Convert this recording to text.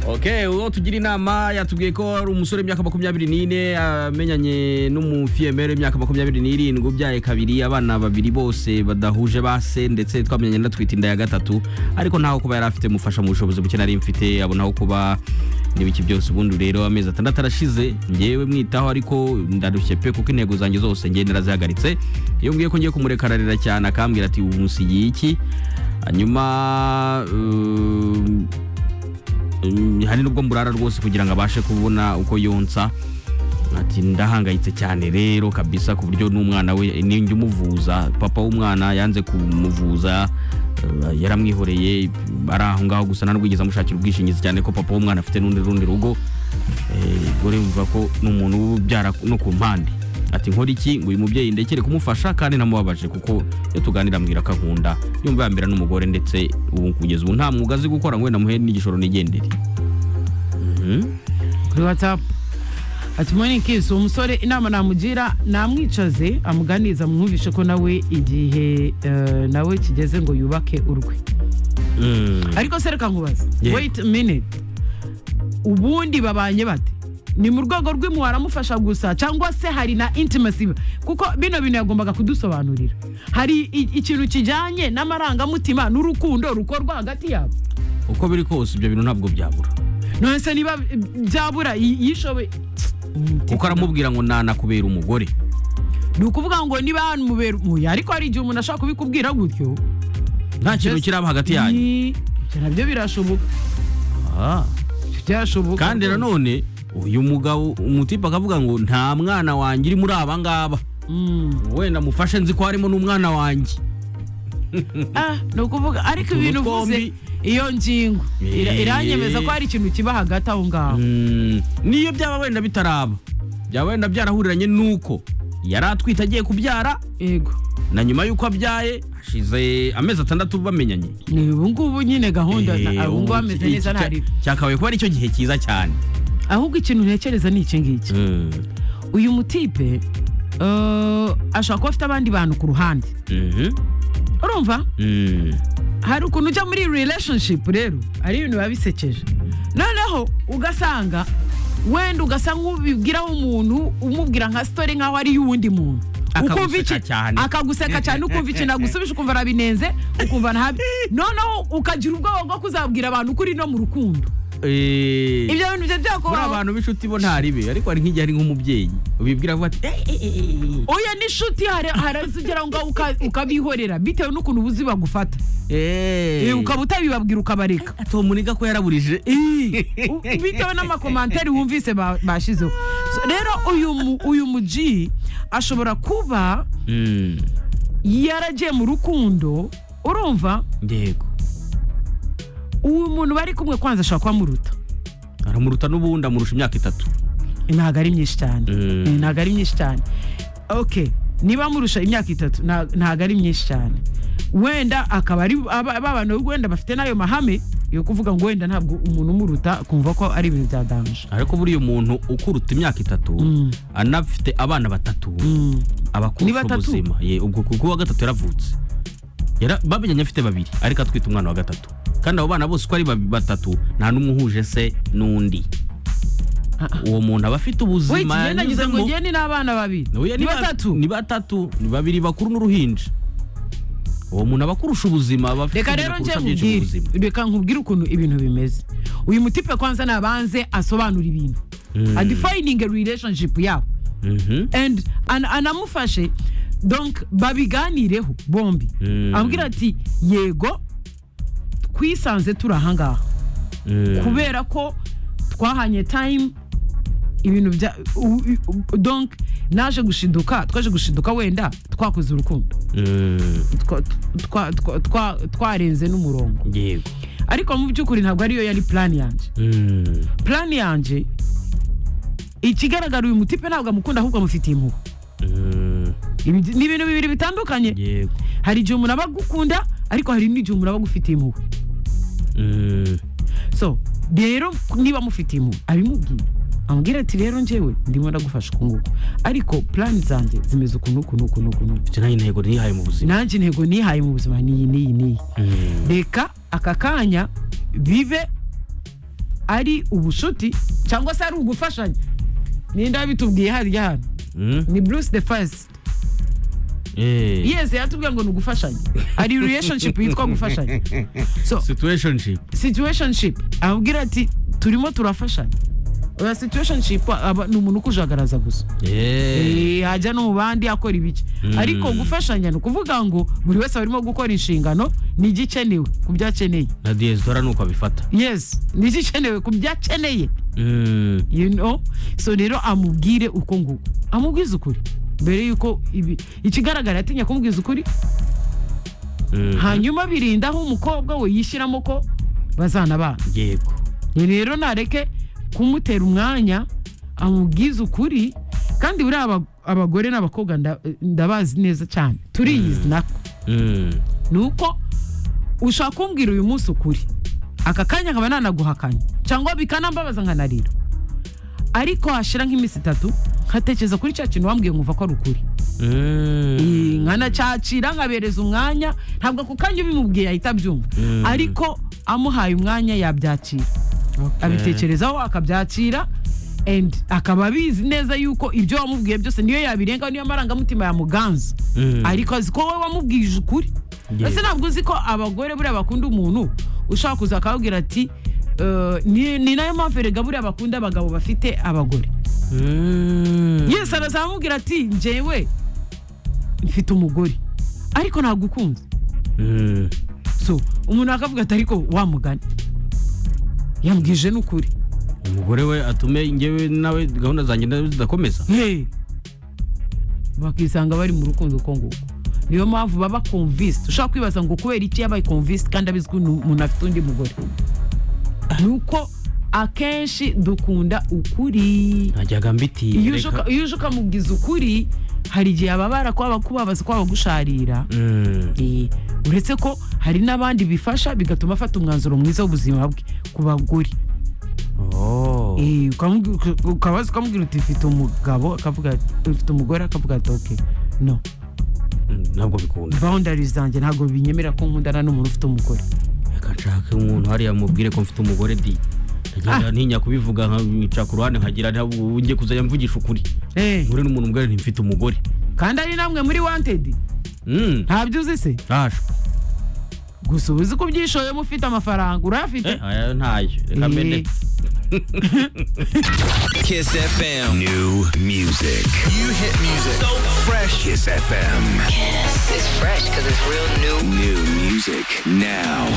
Okay, uwo tugira inama yatubwiye ko ari umusore w'imyaka makumyabiri n'ine amenyanye n'umufiyemeri w'imyaka makumyabiri n'irindwi ubyaye kabiri abana babiri bose badahuje ba se ndetse twamenyanye na twita inda ya gatatu ariko ntaho kuba yari afite mufasha mu bushobozi buke nari mfite abonaho kuba n'ibiki byose ubundi rero amezi atandatu arashize ngewe mwitaho ariko ndarushye pe kuko intego zanjye zose ngewe narazihagaritse iyo mbwiye ko ngiye kumureka ararira cyane akambwira ati ubu musigiye iki hanyuma um, Mm, hari nubwo mburara rwose kugira ngo abashe kubona uko yonsa ati ndahangayitse cyane rero kabisa ku buryo n'umwana we ninjya umuvuza papa w'umwana yanze kumuvuza eh, yaramwihoreye ari aho ngaho gusa nta nubwo yigeze amushakira ubwishingizi cyane ko papa w'umwana afite n'undi rundi rugo gore mvuga ko ni umuntu ubyara no ku mpande ati nkora iki ngo uyu mubyeyi ndekere kumufasha kandi namubabaje kuko iyo tuganira ambwira ko akunda yumva yambera n'umugore ndetse ubu kugeza ubu nta mwuga azi gukora ngo namuhe n'igishoro nigendere Mhm. kuri watsapu ati moni kisi umusore inama namugira namwicaze amuganiriza mwumvishe ko nawe igihe eh, nawe kigeze ngo yubake urwe Mm. ariko se reka nkubaze Yeah. wait a minute ubundi babanye bate ni mu rwego rw'impuhwe aramufasha gusa cyangwa se hari na intimacy kuko bino bintu yagombaga kudusobanurira hari i- ikintu kijyanye n'amarangamutima n'urukundo rukorwa hagati yabo uko biri kose ibyo bintu ntabwo byabura none se niba byabura yi- yishobe kuko aramubwira ngo nana kubera umugore ni ukuvuga ngo niba hanumubera umuya ariko hari igihe umuntu ashobora kubikubwira gutyo nta kintu kiraba hagati yanyu Ni- ibyo nabyo birashoboka Ah. byashoboka kandi rwose. nanone uyu mugabo umutipe akavuga ngo nta mwana wanjye uri muri aba ngaba Mm. wenda mufashe nzi ko harimo n'umwana wanjye Ah, ni ukuvuga ariko Utuntu ibintu uvuze twombi. iyo ngingo ira- Eh. iranyemeza ko hari ikintu kiba hagati aho ngaho Mm, niyo byaba wenda bitaraba byaba wenda byarahuriranye n'uko yari atwite agiye kubyara yego na nyuma y'uko abyaye hashize amezi atandatu bamenyanye ni ubu ngubu nyine gahunda na- Eh, ah, ubu ngubu ubu ameze iki- neza iki- ntari cyakabaye kuba aricyo gihe cyiza cyane ahubwo ikintu ntekereza ni iki ngiki Mm, uyu mutipe eh, ashobora kuba afite abandi bantu ku ruhande mhm, urumva mm. hari ukuntu ujya muri relationship rero ari ibintu biba bisekeje noneho ugasanga wenda ugasa nk'ubibwiraho umuntu umubwira nka story nk'aho ari iy'uwundi muntu Akaguseka Ukumva iki- cyane. akaguseka cyane ukumva ikintu agusubije ukumva arabinenze ukumva ntabi noneho ukagira ubwoba bwo kuzabwira abantu ko uri no mu rukundo Eh, ibyo bintu byo muri byakubaho abantu b'inshuti bo ntari be ariko hari nk'igihe ari nk'umubyeyi ubibwira vuba ati "Eh, eh, eh, eh, oya n'inshuti hari harazigera ngo uka- ukabihorera bitewe n'ukuntu ubuzi bagufata eh, Eh, ukaba utabibabwira ukabareka Tom niga ko yaraburije Eh, U- bitewe n'amakomantere wumvise ba- bashizeho So, rero uyu mu- uyu muji ashobora kuba mm, yaragiye mu rukundo urumva yego uwo muntu bari kumwe kwanza ashobora kuba amuruta aramuruta n'ubundi amurusha imyaka itatu ntabwo ari myinshi cyane Mm. Eh, ntabwo ari myinshi cyane ok niba amurusha imyaka itatu nta- ntabwo ari myinshi cyane wenda akaba ari aba ba bantu wenda bafite n'ayo mahame yo kuvuga ngo wenda ntabwo umuntu umuruta kumva ko ari ibintu bya danje ariko buriya umuntu ukuruta imyaka itatu Mm. anafite abana batatu Mm. Ni abakurusha batatu? ubuzima Ye, ubwo kuko uwa gatatu yaravutse Yara- bamenyanye afite babiri ariko atwite umwana wa gatatu kandi abo bana bose uko ari babi- batatu nta n'umwe uhuje se n'undi Ah. uwo muntu aba afite Wait, ubuzima njye nagize ngo yanyuzemo. njye ni n'abana babiri Oya, ni ba- batatu ni batatu ni babiri bakuru n'uruhinja uwo muntu aba akurusha ubuzima aba afite reka ubuzima rero njye kurusha byinshi mu nkubwire buzima. reka nkubwire ukuntu ibintu bimeze uyu mutipe kwanza nabanze asobanura ibintu Mm. adefininge relationship yabo Mhm. and an, anamufashe donc babiganireho bombi Mm. ambwira ati yego twisanze turi ahangaha Mm. kubera ko twahanye time ibintu bya u- u- donc naje gushiduka twaje gushiduka wenda twakoze urukundo Mm. twa- twa- twa- twa- twarenze n'umurongo yego ariko mu by'ukuri ntabwo ariyo yari plan yanjye Mm. plan yanjye ikigaragara uyu mutipe ntabwo amukunda ahubwo amufitiye impuhwe Mm. Ibi- ni ibintu bibiri bitandukanye yego hari igihe umuntu aba agukunda ariko hari n'igihe umuntu aba agufitiye impuhwe Mm. so rero niba amufitiye impuhwe abimubwira amubwira ati rero njyewe ndimo ndagufasha uku nguku ariko plan zanjye zimeze ukuntu ukuntu ukuntu ukuntu mfite nayo intego nihaye mu buzima nanjye intego nihaye mu buzima niyi niyi niyi Mm. reka aka kanya bibe ari ubushuti cyangwa se ari ugufashanya ninde wabitubwiye harya hano Mm? ni bruce the first Eh. yesi yatubwiye ngo ni ugufashanya hari relationship yitwa gufashanya so Situationship. situationship ababwira ati turimo turafashanya oya situationship aba- ni umuntu ukujagaraza gusa Eh. Eh, ajya no mu bandi akora ibiki Mm. ariko gufashanya ni ukuvuga ngo buri wese arimo gukora inshingano ni igikenewe ku byo akeneye Na diaspora nuko abifata. yes ni igikenewe ku byo akeneye Mm. you know so rero amubwire uko nguko amubwize ukuri mbere yuko ibi ikigaragara yatinya kumubwiza ukuri Mm. hanyuma birinda aho umukobwa we yishyiramo ko bazanabana Yego. Ni rero nareke kumutera umwanya amubwize ukuri kandi buriya aba- abagore n'abakobwa nda- ndabazi neza cyane turiyizi nako Mm. ni uko ushaka kumbwira uyu munsi ukuri aka kanya nkaba nanaguhakanya cyangwa bikanambabaza nkanarira ariko hashira nk'iminsi itatu nkatekereza kuri cya kintu wambwiye nkumva ko ari ukuri Mm. Eh, nkanacyacira nkabereza umwanya ntabwo ako kanya ubimubwiye ahita abyumva Mm. ariko amuhaye umwanya yabyakira abitekerezaho akabyakira and akaba abizi neza yuko ibyo wamubwiye byose niyo yabirenga niyo marangamutima yamuganza Mm. ariko azi ko wowe wamubwije ukuri Yes. ese ntabwo uzi ko abagore buriya bakunda umuntu ushaka kuza akababwira ati "Eh, ni ni nayo mpamvu erega buriya bakunda abagabo bafite abagore Mm. yesi araza aramubwira ati njyewe mfite umugore ariko nagukunze Mm. so umuntu akavuga ati ariko wamugana yambwije n'ukuri umugore we atume njyewe nawe gahunda zanjye nawe zidakomeza Hey! bakisanga bari mu rukundo uko nguko niyo mpamvu baba convinced ushobora kwibaza ngo kubera iki yabaye convinced kandi abizi ko unu- umuntu afite undi mugore ni uko akenshi dukunda ukuri najyaga mbitiye iyo uje uka- iyo uje ukamubwiza ukuri hari igihe ababara kwaba kubabaza kwaba gusharira Mm. Eh, uretse ko hari n'abandi bifasha bigatuma afata umwanzuro mwiza w'ubuzima bwe ku bagore Oh. Eh, ukamubwi- uka- ukabaza ukamubwira uti mfite umugabo akavuga ufite umugore akavuga ati ok no Mm, ntabwo bikunda boundary zanjye ntabwo binyemera ko nkundana n'umuntu ufite umugore reka nshake umuntu hariya mubwire ko mfite umugore di Ah. nkagenda ntinya kubivuga nkica ku ruhande nkagira nti ubu ngiye kuzajya mvugisha ukuri Eh, nkure n'umuntu mbwira nti mfite umugore kandi ari namwe muri wanted Mm, ntabyo uzi se ntasho gusa uba uzi ko ubyishoyemo ufite amafaranga urayafite Eh, aya ntayo reka Eh. mbere Kiss FM. New music. You hit music so fresh. Kiss FM. It's fresh because it's real new. New music now.